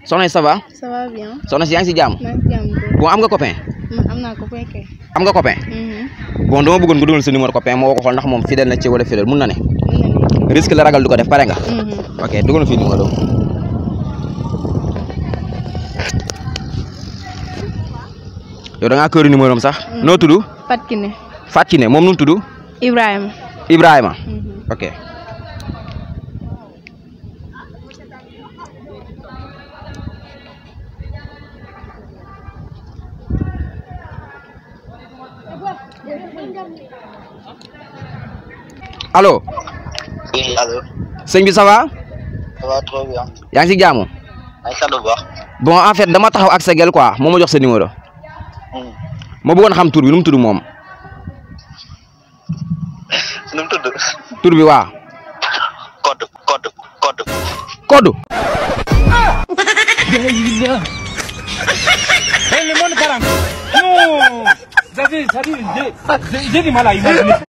soxna si ça va ça va bien. soxna si yaa ngi si jàmm maa ngi si jàmm bu bon am nga copain man am naa ko fekkee. am nga copain bon dama bëggoon nga dugal sa numéro copain moo ko xool ndax moom fidèle na ci wala fidèle mun na ne mën na nekk. risque la ragal du ko def pare nga Mhm. ok dugal na fii numéro yow da ngaa këru numéro am sax noo tudd Fat Kiné. Fatou Kiné moom nu mu tudd Ibrahima. Ibrahima Mhm. ok allo Oui, allô. sëñ bi ça va Ça va trop bien. yaa ngi si jaamu maa ngi sant bu baax. bon en fait dama taxaw ak sa gel quoi moo ma jox sa numéro Hmm. ma bëggoon xam tur bi nu mu tudd moom nu mu tudd. tur bi waa code code code. Kodou Eh, le monde carang. Non, ça c'est, ça dit, j'ai, j'ai du mal à imaginer.